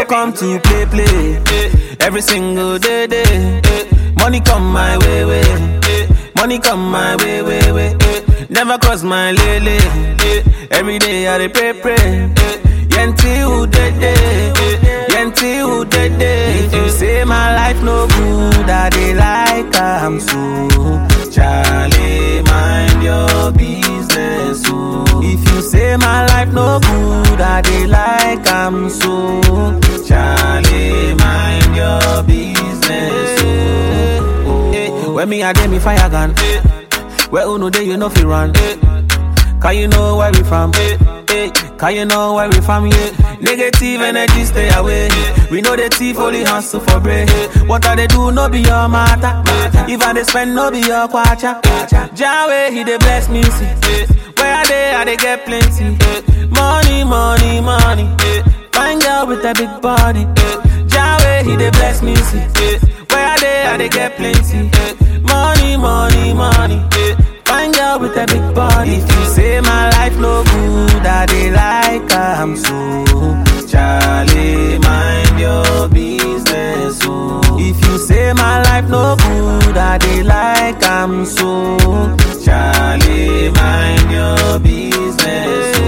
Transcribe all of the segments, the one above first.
come to play, play. Every single day, day. Money come my way, way. Money come my way, way, way. Never cross my lele. Every day I dey pray, pray. Yenti who dead day, Yenti who dead day. If you say my life no good, I dey like am so. Charlie, mind your business, oh. If you say my life no good, I dey like am so. Charlie, mind your business, oh. Eh, When me a dey me fire gun, where uno dey you know fi run. Can you know where we from? Hey, can you know where we from? Yeah. Negative energy stay away. We know the thief only hustle for bread. What I they do no be your matter. If I they spend no be your kwacha. Jawe he they bless me see. Where are they? I they get plenty. Money, money, money. Find girl with a big body. Jawe he they bless me see. Where are they? I they get plenty. Money, money, money. Find girl with a big body. If you say my life no good, I dey like am so. Charlie, mind your business, oh. If you say my life no good, I dey like am so. Charlie, mind your business,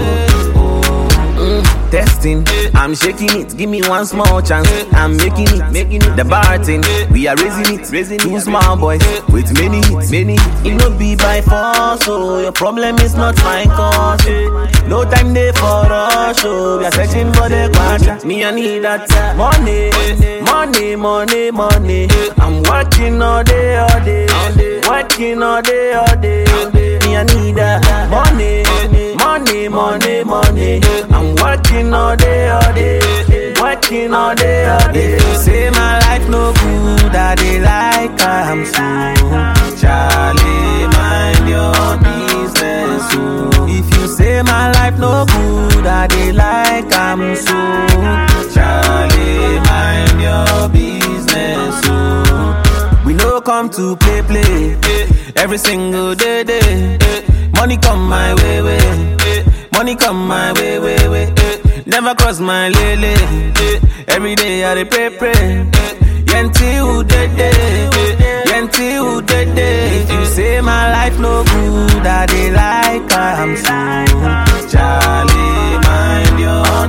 oh. Mm, testing, I'm shaking it. Give me one small chance. I'm making it, making it. The bar thing, we are raising it, raising Two small boys with many hits, many. hits. It no be by force, so your problem is not my cause. oh. No time there for rush, oh. We are searching for the quadra. Me I need that money, money, money, money. I'm working all day, all day, working all day, all day. Me I need that money, money, money, money. I'm working all day, all day, working all day, all day. If you say my life no good, I dey like am so. Charlie, mind your business, oh. If you say my life no good, I dey like am so. Charlie, mind your business, oh. We no come to play, play. Every single day, day. Money come my way, way. Money come my way, way, way. Never cross my lele. Every day I dey pray, pray. Yenti who dead day, Yenti who dead day. If you say my life no good, I dey like am so. Charlie, mind your